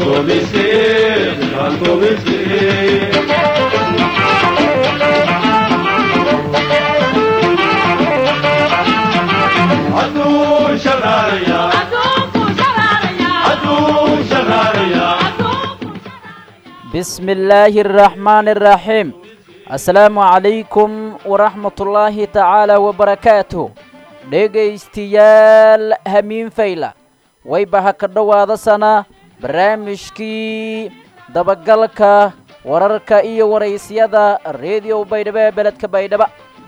bismi illaahi araxmaani araxiim assalaamu calaykum waraxmatullaahi tacaala wabarakaatuh dhegaystiyaal hamiin fayla wayba ha ka dhowaada sana barnaamijkii dabagalka wararka iyo waraysyada reediyo baydhabo ee beledka baydhaba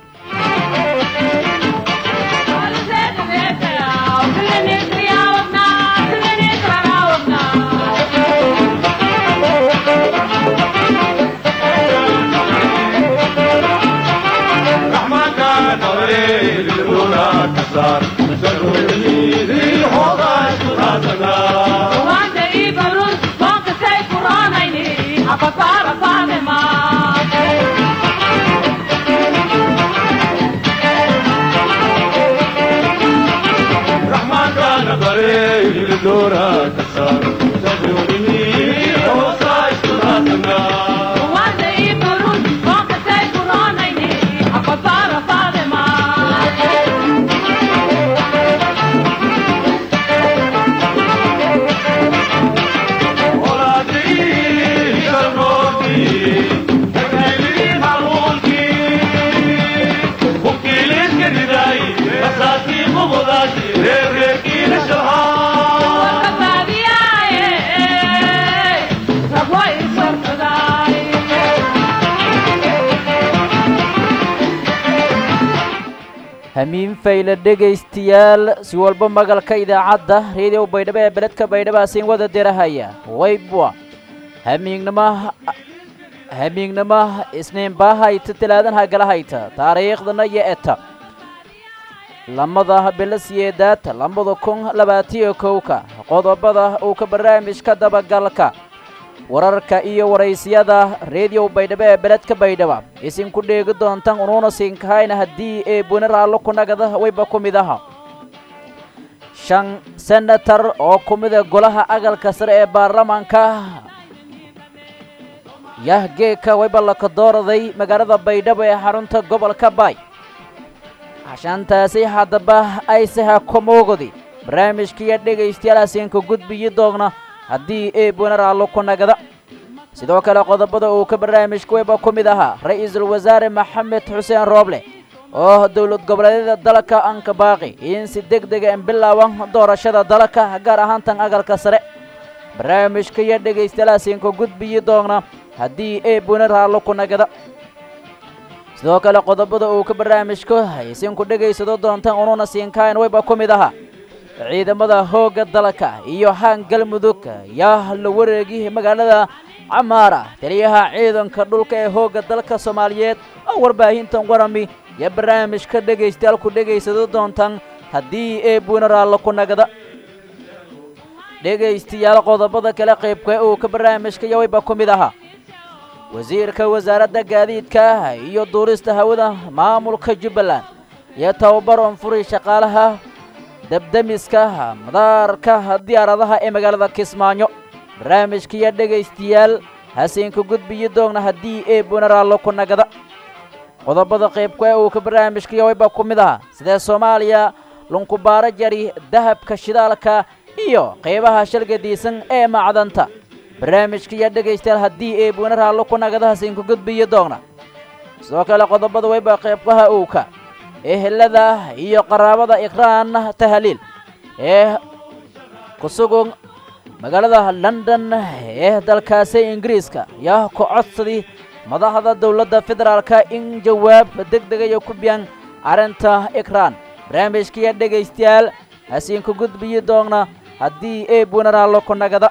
hamiin fayle dhegaystayaal si walba magalka idaacadda reediyo baydhabo ee beledka baydhaba siin wada dirahaya waybwa hamiignimo hamiignimo isniinbaa hayta talaadanha gala hayta taariikhdana iyo eta lamada bilo siyeedaad labada kun labaatiyo kowka qodobada uu ka barnaamijka dabagalka wararka iyo waraysyada reediyo baydhabo ee beledka baydhaba isinku dheegi doontan unuuna siinkahayna haddii ee buni raallo ku nagada wayba ku mid aha shan senatar oo ku mida golaha agalka sare ee baarlamaanka yahgeeka wayba laka dooraday magaalada baydhabo ee xarunta gobolka baay cashaantaasi haddaba aysaha komoogodi barnaamijkiiyo dhegaystayaal asiinka gudbiyi doogna haddii ee buni raallo ku nagada sidoo kale qodobada uu ka barnaamijka wayba ku mid ahaa ra-iisul wasaare maxamed xuseen rooble oo dowlad goboleedyada dalka anka baaqi in si deg dega in bilaaban doorashada dalka gaar ahaan tan agalka sare barnaamijka iyo dhegaystayaalaasiinka gudbiyi doogna haddii ee buni raallo ku nagada sidoo kale qodobada uu ka barnaamijka isinku dhegaysado doontaan unuuna siinkayn wayba ku mid ahaa ciidamada hoogga dalka iyo haan galmudug yaa la wareegi magaalada camaara taliyaha ciidanka dhulka ee hoogga dalka soomaaliyeed oo warbaahintan warami iyo barnaamijka dhegaystayaal ku dhegaysado doontaan haddii ee buuna raallo ku nagada dhegaystayaal qodobada kale qaybka uu ka barnaamijka iyo wayba ku mid ahaa wasiirka wasaaradda gaadiidka iyo duurista hawada maamulka jubbaland iyo tababar onfuri shaqaalaha dabdemiska madaarka diyaaradaha ee magaalada kismaayo barnaamijkiiyo dhegaystayaal hasiinka gudbiyi doogna haddii ee bunaraallo ku nagada qodobada qaybka ee uu ka barnaamijkaiyo wayba ku mid ahaa sidee soomaaliya lunkubaaro jari dahabka shidaalka iyo qaybaha shalgadiisan ee macdanta barnaamijkaiyo dhegaystayaal haddii ee bunaraallo ku nagada hasiinka gudbiyi doogna sidoo kale qodobada wayba qaybkaha owka ehelada iyo qaraabada ikraan tahaliil ee ku sugan magaalada london ee dalkaasi ingiriiska yaa ku codsadii madaxda dowladda federaalka in jawaab deg degayo ku biyaan arrinta ikraan barnaamijkiiyo dhegaystayaal hasiinku gudbiyi doogna haddii ee bunaraallo ku nagada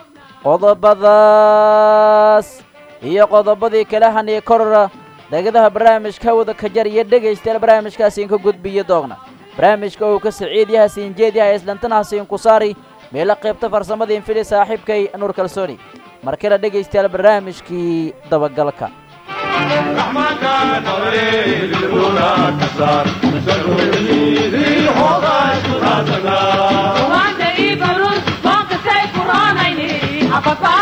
qodobadaas iyo qodobadii kale hanii korora degadaha barnaamijka wada ka jar iyo dhegaystayaal barnaamijkaasiin ka gudbiyo doogna barnaamijka uu ka saciid yaha siinjeed yaha islantana hasiin ku saari meelo qaybta farsamadiin fili saaxiibkay nuur kalsooni markale dhegaystayaal barnaamijkii dabagalka Wanda ibarun, bonka say kuranayni, apapa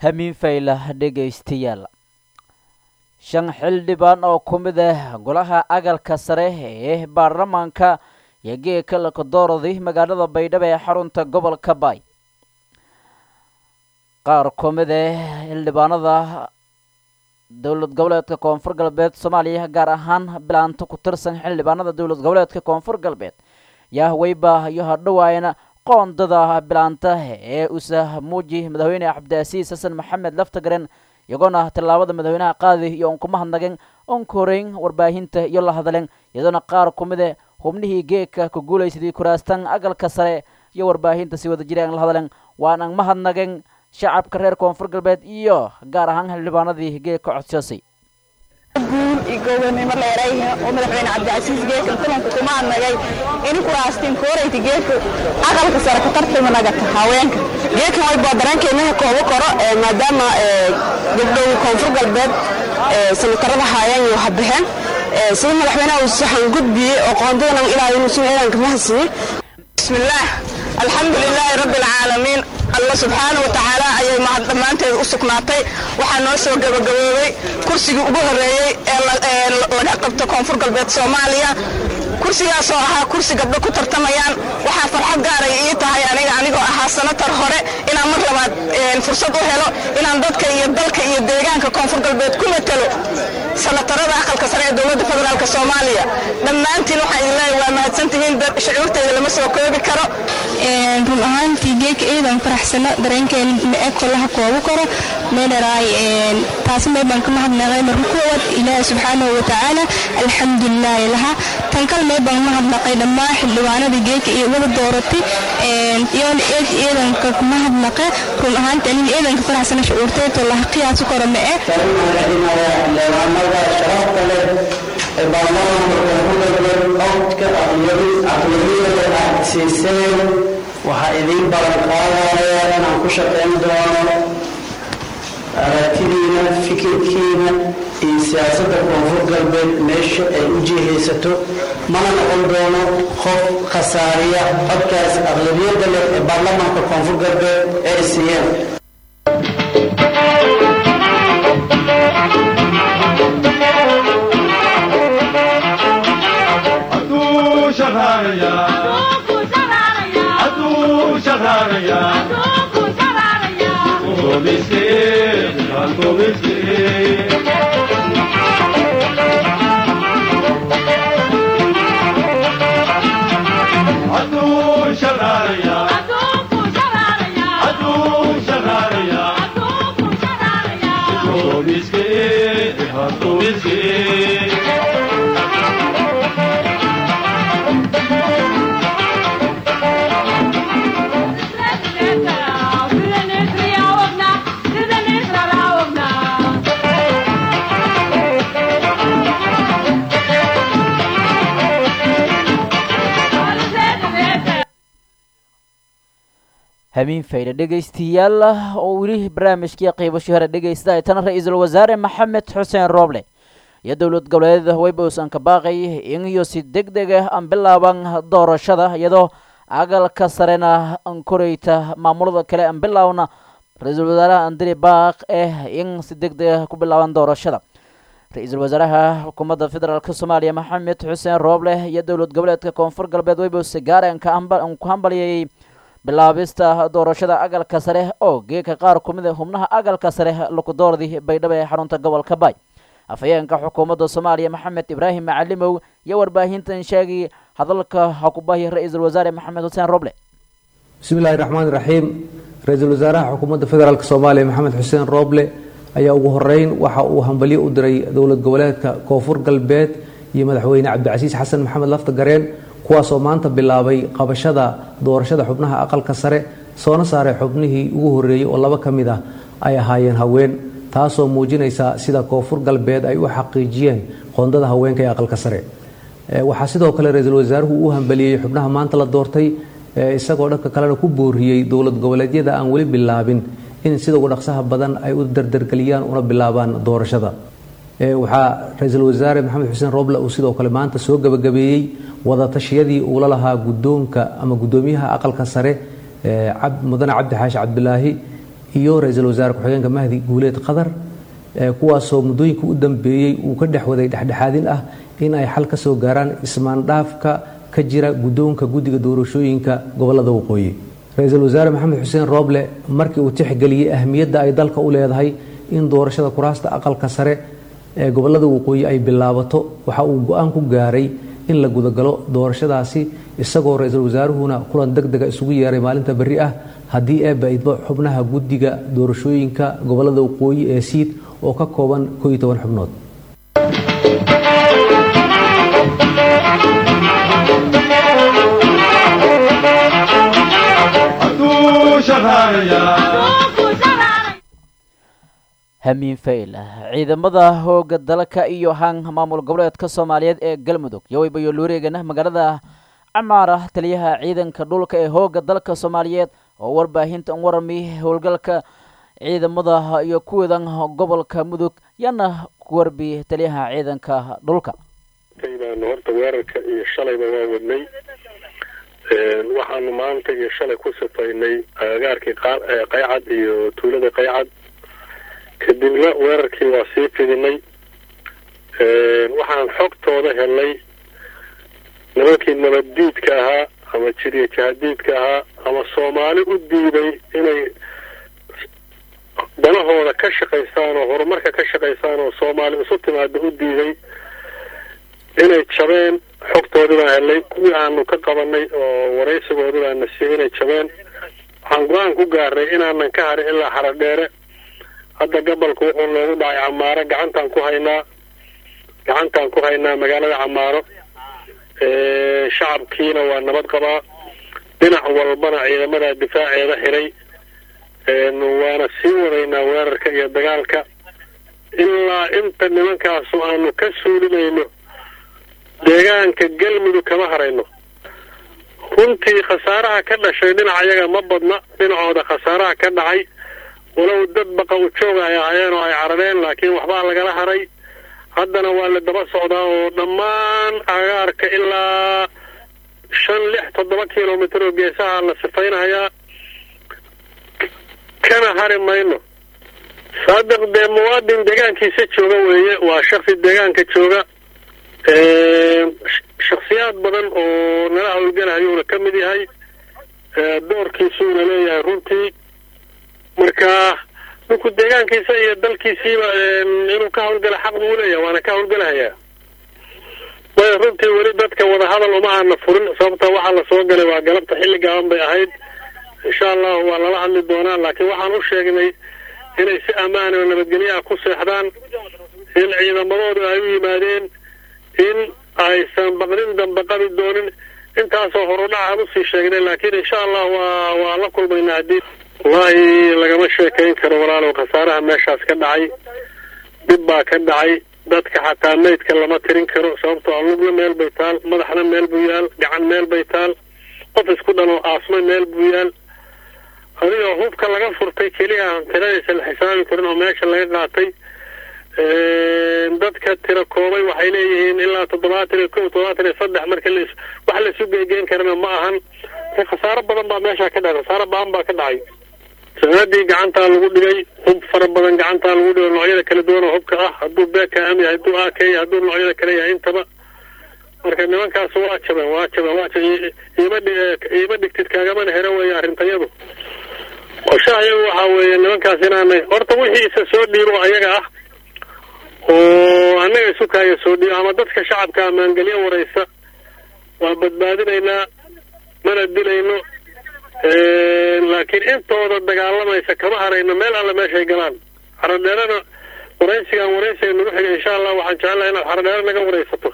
hamiin fayla dhegaystayaal shan xildhibaan oo ku mid ah golaha agalka sare ee baarlamaanka iyo geeka lakadooradi magaalada baydhabo ee xarunta gobolka baay qaar ku mid ah xildhibaanada dowlad goboleedka koonfur galbeed soomaaliya gaar ahaan bilaanto ku tirsan xildhibaanada dowlad goboleedka koonfur galbeed yaa weyba iyo hadhowaayna qoondada bilaanta ee usah muuji madaxweyne cabdiasiis xasan maxamed laftagaren iyagoona tallaabada madaxweynaha qaadi iyo on kuma hadnageen on koreyn warbaahinta iyo la hadleen iyadoona qaar ku mid e hubnihii geeka ku guulaysadii kuraastan agalka sare iyo warbaahinta si wada jira aan la hadleen waanan ma hadnageen shacabka reer koonfur galbeed iyo gaar ahaan xildhibaanadii geeka codsoosay guul iyo gobonimo leerayhin oo madaxweyne cabdicasiis geeka kulanka kuma hadnagay in kuraastiin koorayta geedka aqalka sare ku tartama nagata haweenka geedkan way boodaraankeennaha koobo koro maadaama gabdhow koonfur galbeed sanatarada haayaan iyo habaheen sida madaxweynaha uu saxan gudbiyey oo qoondadan ilaa inuu sun ciidanka mahadsiiyey bismillaah alxamdu lilaahi rabbi alcaalamiin alla subxaana wa tacaala ayay mahad dhammaanteed u sugnaatay waxaa noo soo gabagaboobay kursigii ugu horreeyey ee laga qabto koonfur galbeed soomaaliya kursigaasoo ahaa kursi gabdho ku tartamayaan waxaa farxad gaaray ii tahay aniga anigoo ahaa sanatar hore inaan mar labaad fursad u helo inaan dadka iyo dalka iyo deegaanka koonfur galbeed ku matalo sanatarada aqalka sare ee dowladda federaalk soomaaliya dhammaantiin waxaa idin leeyahay waa mahadsantihiin shucuurtayda lama soo koobi karo run ahaantii geeka ciidan faraxsano dareenkeen ma-eg kolaha koobu karo meedharaay taasi meebaan ka mahadnaqay marka kuwaad ilaahi subxaanahu wa tacaala alxamdulilaahi laha tan kal meebaan mahadnaqay dhammaan xildhibaanada geeka iyo wada dooratay iyoona eed ciidanka mahadnaqa run ahaantii anin ciidanka faraxsano shucuurteeto laha qiyaasu karo ma-e sharafta leh ee baarlamaanka koonfur galbeed codka aqlabiyada aad siiseen waxaa idiin balan qaadaya inaan ku shaqayn doono aragtidiina fikirkiina iyo siyaasadda koonfur galbeed meesha ay u jihaysato mana noqon doono qof khasaariya codkaas aqlabiyada leh ee baarlamaanka koonfur galbeed ee ay siiyeen hamiin fayda dhegaystayaal oo weli barnaamijkii qiibashii hore dhegaysta ay tana ra-iisul wasaare maxamed xuseen rooble iyo dowlad goboleedyada waybosan ka baaqay in iyo si deg deg ah aan bilaaban doorashada iyadoo agalka sarena an koreyta maamulada kale aan bilaawna ra-iisul wasaaraha andri baaq eh in si deg deg ah ku bilaaban doorashada ra-iisul wasaaraha xukuumadda federaalk soomaaliya maxamed xuseen rooble iyo dowlad goboleedka koonfur galbeed waybose gaare an ku hambaliyayey bilaabista doorashada agalka sare oo geeka qaar ku mid a xubnaha agalka sare lukudoordi baydhabo ee xarunta gobolka baay afhayeenka xukuumadda soomaaliya maxamed ibraahim macalimow iyo warbaahintan sheegay hadalka hakubahi ra-iisul wasaare maxamed xuseen roble bismi illaahi raxmaan raxiim ra-iisul wasaaraha xukuumadda federaalk soomaaliya maxamed xuseen rooble ayaa ugu horeyn waxa uu hambalyo u diray dowlad goboleedka koonfur galbeed iyo madaxweyne cabdicasiis xasan maxamed lafta gareen kuwaasoo maanta bilaabay qabashada doorashada xubnaha aqalka sare soona saaray xubnihii ugu horreeyey oo laba ka mid ah ay ahaayeen haween taasoo muujinaysa sida koonfur galbeed ay u xaqiijiyeen qoondada haweenka ee aqalka sare waxaa sidoo kale ra-iisul wasaaruhu u hambaliyey xubnaha maanta la doortay isagoo dhanka kalena ku booriyey dowlad goboleedyada aan weli bilaabin in sida ugu dhaqsaha badan ay u dardargeliyaan una bilaabaan doorashada waxaa ra-iisul wasaare maxamed xuseen roble uu sidoo kale maanta soo gabagabeeyey wadatashyadii uula lahaa guddoonka ama guddoomiyaha aqalka sare mudane cabdi xaashi cabdilaahi iyo ra-iisul wasaare ku-xigeenka mahdi guuleed qadar kuwaasoo muddooyinka u dambeeyey uu ka dhex waday dhexdhexaadin ah in ay xal ka soo gaaraan ismaandhaafka ka jira guddoonka guddiga doorashooyinka gobolada waqooyi ra-iisul wasaare maxamed xuseen rooble markii uu tixgeliyey ahmiyadda ay dalka u leedahay in doorashada kuraasta aqalka sare ee gobolada waqooyi ay bilaabato waxa uu go-aan ku gaaray in la gudagalo doorashadaasi isagoo ra-iisul wasaaruhuna kulan deg dega isugu yeeray maalinta berri ah haddii eebba idmo xubnaha guddiga doorashooyinka gobolada waqooyi ee siid oo ka kooban koo iyo toban xubnood hamiin fayl ciidamada hooga dalka iyo han maamul goboleedka soomaaliyeed ee galmudug yoweybayo luureegana magaalada camaara taliyaha ciidanka dhulka ee hooga dalka soomaaliyeed oo warbaahinta un warami howlgalka ciidamada iyo kuwadan gobolka mudug yana ku warbi taliyaha ciidanka dhulka baanu horta weerarka iyo shalayba waa wadnay waxaanu maanta iyo shalay ku sifaynay agagaarkii qaycad iyo tuulada qaycad kadibna weerarkii waa sii fidinay waxaan xogtooda helnay nimankii nabaddiidka ahaa ama jiriya jahadiidka ahaa ama soomaali u diiday inay danahooda ka shaqaystaan oo horumarka ka shaqaystaan oo soomaali isu timaada u diiday inay jabeen xogtoodii baan helnay kuwii aanu ka qabanay oo waraysigoodii baan na siiyey inay jabeen waxaan go-aan ku gaarnay inaanan ka harin ilaa xaradheere hadda gobolku wuxuu noogu dhacay camaaro gacantaan ku haynaa gacantaan ku haynaa magaalada camaaro shacabkiina waa nabad qabaa dhinac walbana ciidamada difaaceeda xiray waana sii wadaynaa weerarka iyo dagaalka ilaa inta nimankaasu aanu ka suulinayno deegaanka galmudug kama harayno runtii khasaaraha ka dhashay dhinac ayaga ma badna dhinacooda khasaaraha ka dhacay walow dad baqa u joog ay ahaayeen oo ay carareen laakiin waxbaa lagala haray haddana waa la daba socdaa oo dhammaan agaarka ilaa shan lix toddoba kilomitr oo geesaha la sifaynayaa kana hari mayno saadiq dee muwaadin deegaankiisa jooga weeye waa shaksi deegaanka jooga shaksiyaad badan oo nala howlgalahayuuna ka mid yahay doorkiisuuna leeyahay runtii marka ninku deegaankiisa iyo dalkiisiiba inuu ka hawlgala xaq buu leeyahay waana ka hawlgalahayaa way runtii weli dadka wadahadal uma aana furin sababta waxaa la soo galay waa galabta xilli gaaban bay ahayd insha allahu waa lala hadli doonaa laakiin waxaan u sheegnay inay si ammaan oo nabadgelyaha ku seexdaan in ciidamadoodu ay u yimaadeen in aysan baqdin dambe qabi doonin intaasoo horudhaca usii sheegnay laakiin insha allah waa waa la kulmaynaa haddii wallaahi lagama sheekayn karo walaalow khasaaraha meeshaas ka dhacay dhib baa ka dhacay dadka xataa maydka lama tirin karo sababtoo alugna meel bay taal madaxna meel buu yaal gacan meel bay taal qof isku dhanoo aasma meel buu yaal adigoo hubka laga furtay keliya aan tiradaysa la xisaabi karin oo meesha laga qaatay dadka tira koobay waxay leeyihiin ilaa toddobaatan iyo kow toddobaatan iyo saddex marka las wax laisu geegeyn karana ma ahan khasaaro badan baa meesha ka dhacay khasaaro baan baa ka dhacay sanadii gacantaa lagu dhigay hub fara badan gacantaa lagu dhigay noocyada kala duwan oo hubka ah hadduu beekam yahay hadduu ak yahay hadduu noocyada kale yahay intaba marka nimankaas waa jabeen waa jabeen waa jabeen iima iima dhigtid kaagamana hero weeye arrintayadu qorshaha iyagu waxaa weeye nimankaas inaanay horta wixii isa soo dhiibo ayaga ah oo annaga isu kaaya soo dhiibo ama dadka shacabka maangelyo waraysa waa badbaadinaynaa mana dilayno laakiin intooda dagaalamaysa kama harayno meel alle meeshay galaan xaradheerana waraysigaan waraysiga nagu xigay insha allah waxaan jecelahay inaad xaradheere naga waraysato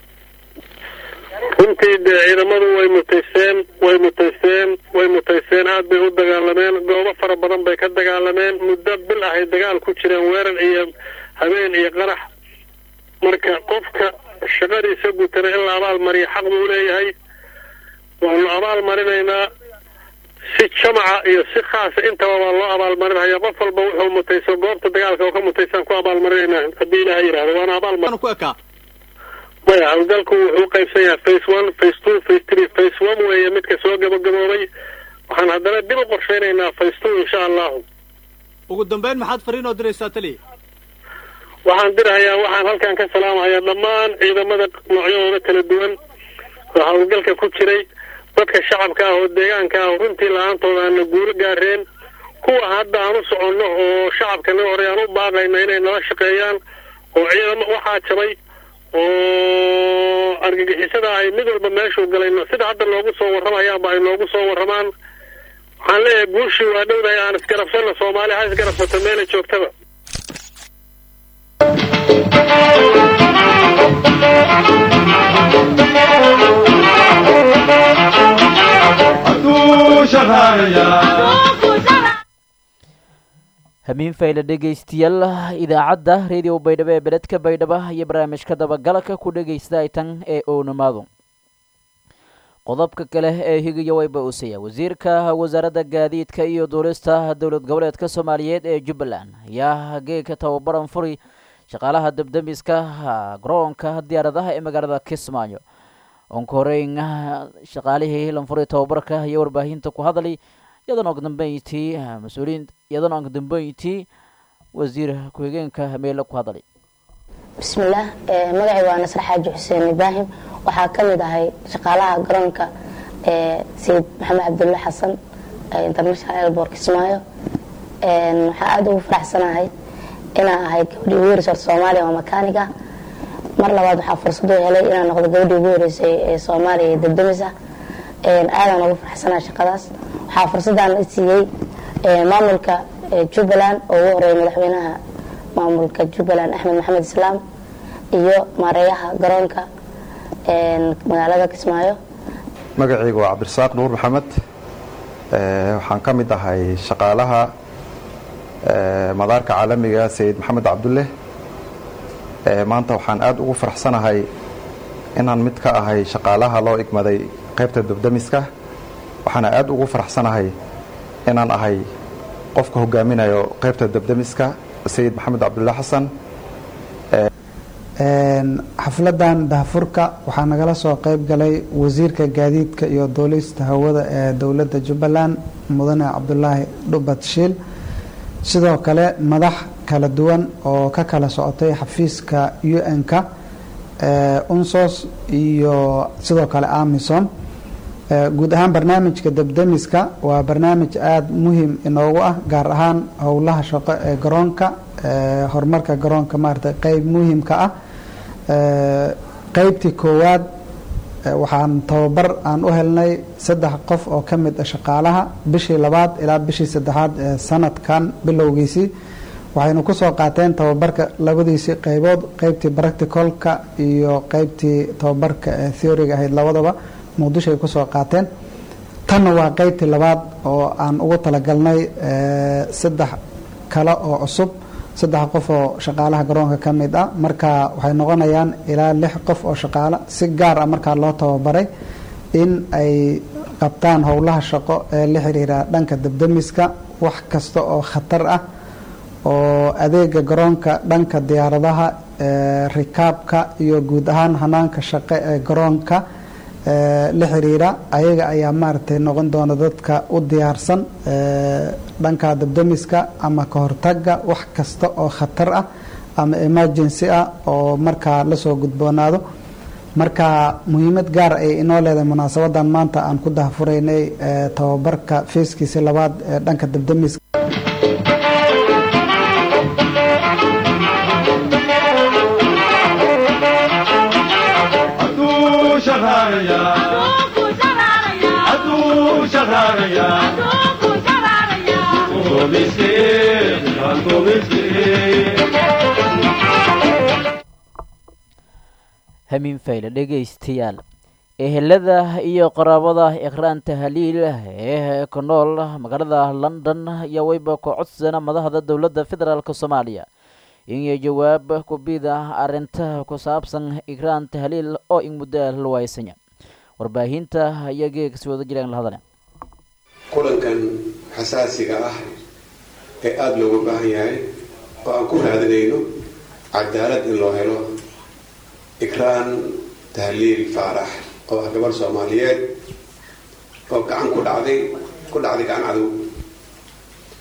runtii dee ciidamadu way mutaysteen way mutaysteen way mutaysteen aad bay u dagaalameen goobo fara badan bay ka dagaalameen muddo bil ahay dagaal ku jireen weerar iyo habeen iyo qarax marka qofka shaqadiisa gutana in la abaal mariyo xaq buu leeyahay waanu abaal marinaynaa si jamaca iyo si khaasa intaba waa loo abaalmarinaya qof walba wuxuu mutayso goobta dagaalka oo ka mutaysaan ku abaalmarinaynaa haddii ilaha yidhahdo waana abaalmar maya hawlgalku wuxuu qaybsan yahay face one face two face three face one weeye midka soo gabagaboobay waxaan haddana dib u qorshaynaynaa face two insha allahu ugu dambeyn maxaad fariin oo diraysaa taliya waxaan dirahayaa waxaan halkan ka salaamahayaa dhammaan ciidamada noocyadooda kala duwan oo howlgalka ku jiray dadka shacabka ah oo deegaanka ah runtii la-aantooda aana guulo gaareen kuwa hadda aan u soconno oo shacabkana hore aan u baaqayna inay nala shaqeeyaan oo ciidamo waxaa jabay oo argagixisada ay mid walba meeshuu galayno sida hadda noogu soo warramayaanba ay noogu soo warramaan waxaan leeyahay guushii waa dhowdahay aan isgarabsanno soomaali ha isgarabsato meela joogtaba hamiin fayle dhegaystayaal idaacadda radio baydhabo ee beledka baydhabo iyo barnaamijka dabagalka ku dhegaysta tan ee ownamaadu qodobka kale ee higiyo wayba usaya wasiirka wasaaradda gaadiidka iyo duulista dowlad goboleedka soomaaliyeed ee jubbaland ayaa geegka tababaran furi shaqaalaha debdemiska garoonka diyaaradaha ee magaalada kismaayo onka horeyn shaqaalihii lanfuri tababarka iyo warbaahinta ku hadlay iyadoona ugu dambeyntii mas-uuliyiin iyadoona ugu dambeyntii wasiir ku-xigeenka meelo ku hadlay bismillaah magacay waa nasre xaaji xuseen ibraahim waxaa ka mid ahay shaqaalaha garoonka sayid maxamed cabdulle xasan international airport kismaayo waxaa aada ugu faraxsanahay inaan ahay gabadhii ugu horeysay horta soomaaliya oo makaanig ah mar labaad waxaa fursad u helay inaan noqdo gabadhii ugu horeysay ee soomaaliya ee debdemis ah aadaan ugu faraxsanahay shaqadaas waxaa fursadaan i siiyey maamulka jubbaland oo ugu horeeyay madaxweynaha maamulka jubbaland axmed maxamed islaam iyo maareeyaha garoonka magaalada kismaayo magacayga waa cabdirasaaq nuur maxamed waxaan ka mid ahay shaqaalaha madaarka caalamiga sayid maxamed cabdulle maanta waxaan aada ugu faraxsanahay inaan mid ka ahay shaqaalaha loo igmaday qaybta dubdamiska waxaana aada ugu faraxsanahay inaan ahay qofka hogaaminayo qaybta dubdamiska sayid maxamed cabdulle xasan xafladan dahfurka waxaa nagala soo qayb galay wasiirka gaadiidka iyo duulista hawada ee dowladda jubbaland mudane cabdulaahi dhubad shiil sidoo kale madax kala duwan oo ka kala socotay xafiiska un-ka unsos iyo sidoo kale amison guud ahaan barnaamijka debdemiska waa barnaamij aada muhiim inoogu ah gaar ahaan howlaha shaqo ee garoonka horumarka garoonka maarata qeyb muhiimka ah qeybtii koowaad waxaan tababar aan u helnay saddex qof oo ka mid a shaqaalaha bishii labaad ilaa bishii saddexaad ee sanadkan bilowgiisii waxaynu kusoo qaateen tababarka labadiisii qeybood qeybtii practicalka iyo qeybtii tababarka ee theoryga ahayd labadaba muqdisho ay kusoo qaateen tanna waa qeybtii labaad oo aan ugu talagalnay saddex kale oo cusub saddex qof oo shaqaalaha garoonka ka mid ah marka waxay noqonayaan ilaa lix qof oo shaqaalo si gaar ah markaa loo tababaray in ay qabtaan howlaha shaqo ee la xiriira dhanka debdemiska wax kasta oo khatar ah oo adeega garoonka dhanka diyaaradaha rikaabka iyo guud ahaan hanaanka shaqo ee garoonka la xiriira ayaga ayaa maaragtay noqon doona dadka u diyaarsan dhanka debdemiska ama ka hortaga wax kasta oo khatar ah ama emergency ah oo markaa lasoo gudboonaado marka muhiimad gaar ay inoo leedahay munaasabadan maanta aan ku dahfuraynay tababarka feeskiisi labaad ee dhanka debdemiska hamiin fayle dhegaystayaal ehelada iyo qaraabada ikraan tahliil ee ku nool magaalada london ayaa weyba ku codsana madaxda dowladda federaalk soomaaliya inay jawaab ku bida arinta ku saabsan ikraan tahliil oo in muddo luwaysanya warbaahinta ayaa geegasi wada jiraan la hadale kulankan xasaasiga ah ee aada looga baahan yahay oo aan ku raadinayno cadaalad in loo helo ikraan tahliil faarax oo ah gabarh soomaaliyeed oo gacan ku dhacday ku dhacday gacan cadow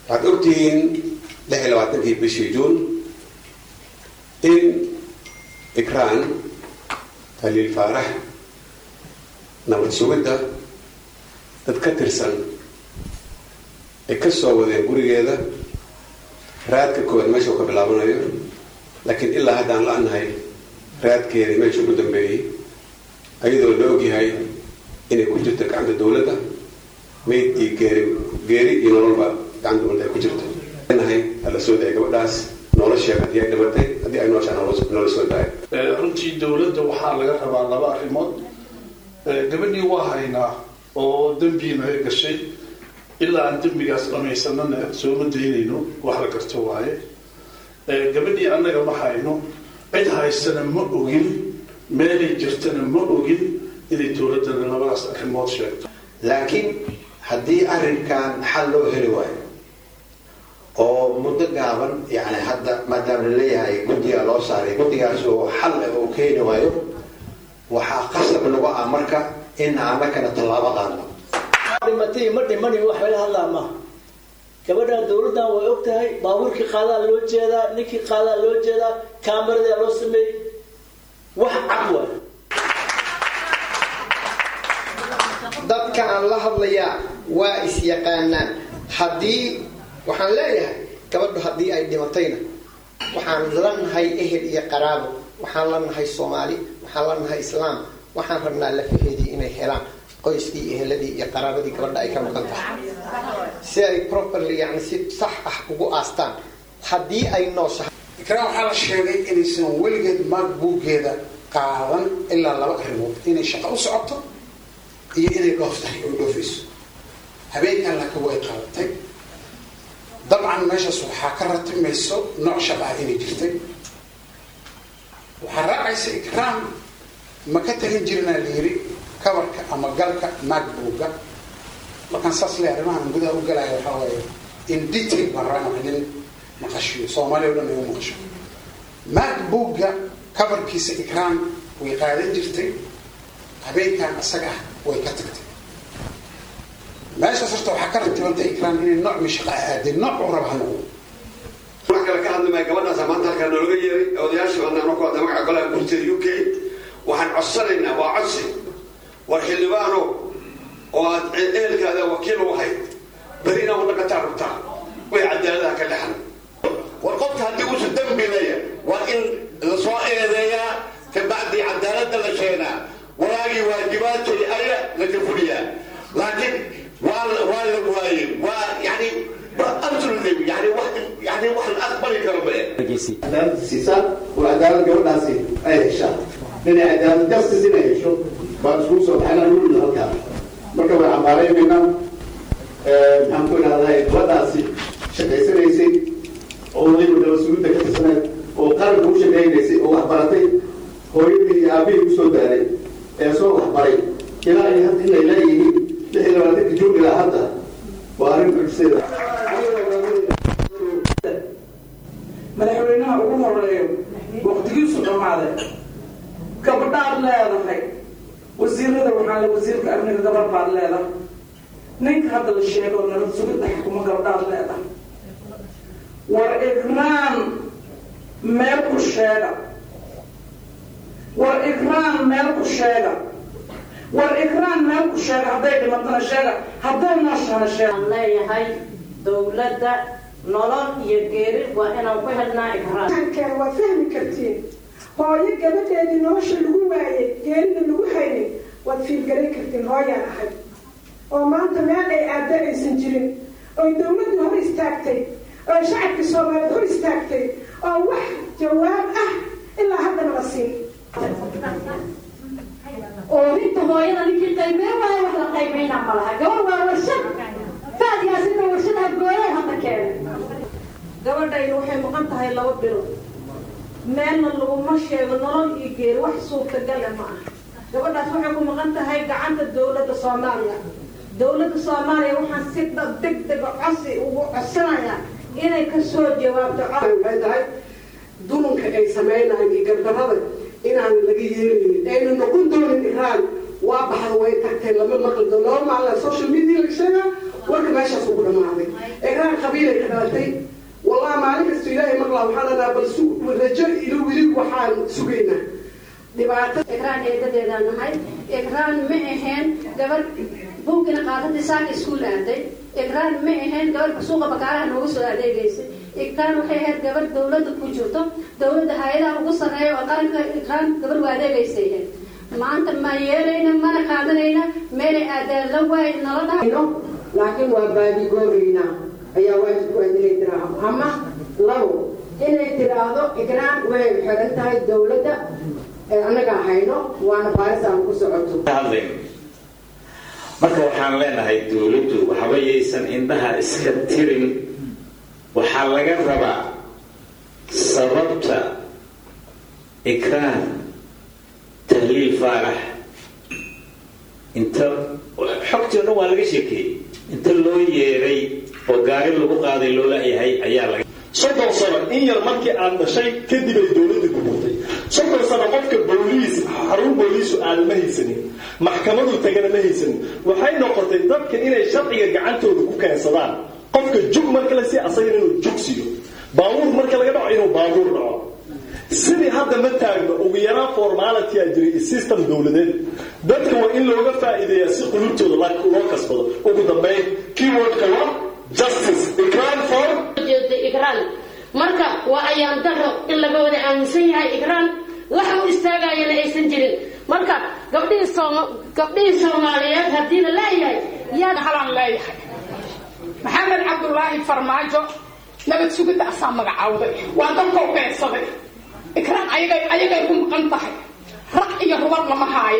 waxaad ogtihiin lix iyo labaatankii bishii juun in ikraan haliil faarax nabad sugidda dad ka tirsan ay ka soo wadeen gurigeeda raadka koowaad meesha uu ka bilaabanayo laakiin ilaa haddaan la-nahay raadkeedii meesha ugu dambeeyey ayadoo la ogyahay inay ku jirto gacanta dawladda mayd iyo geeri geeri iyo nololba gacanta dawladda ay ku jirto nahay hala soo daya gabadhaas nolosheeda haddii ay dhimatay haddii ay nooshaa nolola soo daaya runtii dawladda waxaa laga rabaa laba arrimood gabadhii waa haynaa oo dembiina gashay ilaa aan dembigaas dhamaysanana sooma daynayno wax la garto waaye gabadhii annaga ma hayno cid haysana ma ogin meelay jirtana ma ogin inay dawladdana labadaas arrimood sheegto laakiin haddii arrinkan xal loo heli waayo oo muddo gaaban yani hadda maadaama laleeyahay guddigaa loo saaray guddigaas oo xal uu keeni waayo waxaa qasab nagu ah marka in annakana tallaabo qaadno dhimatay ma dhimani wax laga hadlaa maaha gabadhan dawladdan way og tahay baabuurkii qaadaa loo jeedaa ninkii qaadaa loo jeedaa kaamaradaa loo sameeyey wax cad waay dadka aan la hadlayaa waa is-yaqaanaan haddii waxaan leeyahay gabadhu haddii ay dhimatayna waxaan la nahay ehel iyo qaraabo waxaan la nahay soomaali waxaan la nahay islaam waxaan rabnaa lafaheedii inay helaan qoyskii iyo eheladii iyo qaraabadii gabadha ay ka maqan tahay si ay properly yani si sax ah ugu aastaan haddii ay nooshahay ikraan waxaa la sheegay inaysan weligeed maag buuggeeda qaadan ilaa laba arrimood inay shaqo u socoto iyo inay dhoof tahay oo dhoofayso habeenkan laakiin way qaadatay dabcan meeshaas waxaa ka ratimayso nooc shaq ah inay jirtay waxaa raacaysa ikraam ma ka tagin jirinaa la yiri kabarka ama galka macbooga markaan saas le arrimahan gudaha u galaya waxaa waaye in detail baan rabaa nin maqashiyo soomaaliya o dhan ay u maqasho macbooga kabarkiisa ikraam way qaadan jirtay habeenkan isaga ah way ka tagtay meeshaas horta waxaa ka ratibantay ikraam inay nooc mi shaqa aaday nooc u raba ha noqdo wax kale ka hadli maya gabadhaasa maanta halkaa noolaga yeeray odayaashii badnaan ku hadla magaca golaha gurteeda u k waxaan codsanaynaa waa codsi war xildhibaano oo aad ehelkaada wakiil u ahayd beri inaa wadhaqataa rabtaa way cadaaladaha ka dhexan war qofka haddii uusan dembi leeya waa in lasoo eedeeyaa kabacdii cadaaladda la sheenaa walaagii waajibaadkay aya laga fuliyaa laakiin waa waa la waayey waa yani absolutely yani wax yani wax la aqbali karo mae cadaalad siisaan oo cadaalad gabadhaasi ay heshaan inay cadaalad justice inay hesho baan iskugu soo baxnaa lulina halkaa marka way cambaaraynaynaa maxaan ku idhahdaa gabadhaasi shaqaysanaysay oo waliba nabadsuginta ka tirsaneed oo qaranka u shaqaynaysay oo waxbaratay hooyadii iyo aabihii usoo daalay ee soo waxbaray ilaa ay hadda inay leeyihiin lix iyo labaatanka juun ilaa hadda waa arrin mucjiseeda madaxweynaha ugu horeeyo waqtigiisu dhammaaday gabadhaad leedahay wasiirada waxaa le wasiirka amniga gabadh baad leedahay ninka hadda la sheego nabad sugidda xukuma gabadhaad leedahay war ikraan meel ku sheega war ikraan meel ku sheega war ikraan meel ku sheega hadday dhimatana sheega hadday nooshana sheega leeyahay dowladda nolol iyo geeri waa inaan ku helnaa ikraan keen waa fahmi kartiin hooyo gabadheedii nolosha lagu waayay geerida lagu haynin waad fiilgaran kartiin hooyaan ahay oo maanta meel ay aada aysan jirin oy dowladdu hor istaagtay oo shacabkii soomaaliyeed hor istaagtay oo wax jawaab ah ilaa haddana la siin oorinta hooyada ninkii qaybeen waayo wax la qaybayna ma laha gabar waa warshad faadiyaasinta warshad afgooyay hadda keenay gabadhaydu waxay maqan tahay laba bilood meelna laguma sheego nolol iyo geeri wax suurtagale ma aha gabadhaas waxay ku maqan tahay gacanta dowladda soomaaliya dowladda soomaaliya waxaan si degdega cosi ugu codsanayaa inay kasoo jawaabto waxay tahay dulunka ay samaynayan iyo gardarada inaan laga yeelinin aynu noqon doonin iraan waa baxda way tagtay lama maqlido laba maalin social media la sheegaa warka meeshaas ugu dhamaaday egraan qabiilay ka dhalatay wallahi maalin kasta ilaahay maqlaa waxaan lanaa bal su rajo ilo weli waxaan sugaynaa dhibaato ikraan eedadeedaan nahay ikraan ma ahayn gabar buugina qaadatay saaka iskuul aaday ikraan ma ahayn gabar suuqa bakaaraha nooga soo adeegaysay ikraan waxay ahayd gabar dawladda ku jirto dawladda hay-adaha ugu sarreeya oo qaranka ikraan gabar waa adeegaysay ahayd maanta ma yeelayna mana qaadanayna meelay aadaan la waay nala dhahayo laakiin waa baadigoobaynaa ayaa waajibku waa inay tiraahdo ama labo inay tiraahdo ikraan way xiran tahay dawladda annagaa hayno waana baaris aan ku socoto hadlayn marka waxaan leenahay dawladdu waxba yaysan indhaha iska tirin waxaa laga rabaa sababta ikraan tahliil faarax inta xogtii o dhan waa laga sheekeeyey inta loo yeeray oo gaari lagu qaaday loo la-yahay ayaa laga soddon sano in yar markii aad dhashay kadib ay dowladda gururtay soddon sano qofka booliis xarun booliisu aada ma haysanin maxkamadu tagana ma haysanin waxay noqotay dadka inay sharciga gacantooda ku keensadaan qofka jug marka la sii asagana inuu jug siiyo baabuur marka laga dhaco inuu baabuur dhaco sidii hadda ma taagno ugu yaraan formality a jiray system dowladeed dadka waa in looga faa'iideeyaa si qulubtooda loo kasbado ugu dambeyn keywordka waa justice ikraan for jeeda ikraan marka waa ayaan daro in laga wada aaminsan yahay ikraan waxa u istaagayana aysan jirin marka gabdhihii sooma gabdhihii soomaaliyeed haddii la leeyahay yaa halaan leeyahay maxamed cabdulaahi farmaajo nabad sugidda asaa magacaawday waa dalkoo beegsaday ikraan ayagay ayagay ku maqan tahay raq iyo rubad lama haayo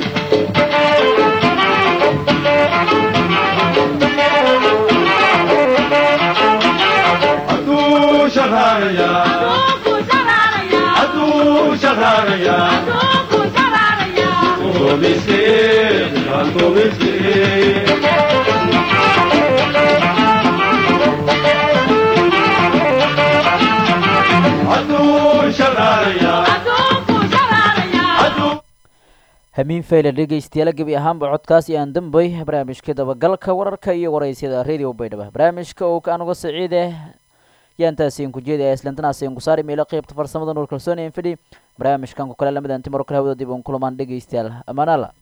hamiin fayle dhegeystayaal gebi ahaanba codkaas iyo aan dambay barnaamijka dabagalka wararka iyo waraysyada radio baydhaba barnaamijka oo anuga saciide yaantaasiin ku jeedaya islantanaasiin ku saari meelo qeybta farsamada nuur kalsooni infidhi barnaamijkan ku kale lamidan timar kale hawada dib uun kulamaan dhegeystayaal amaanaala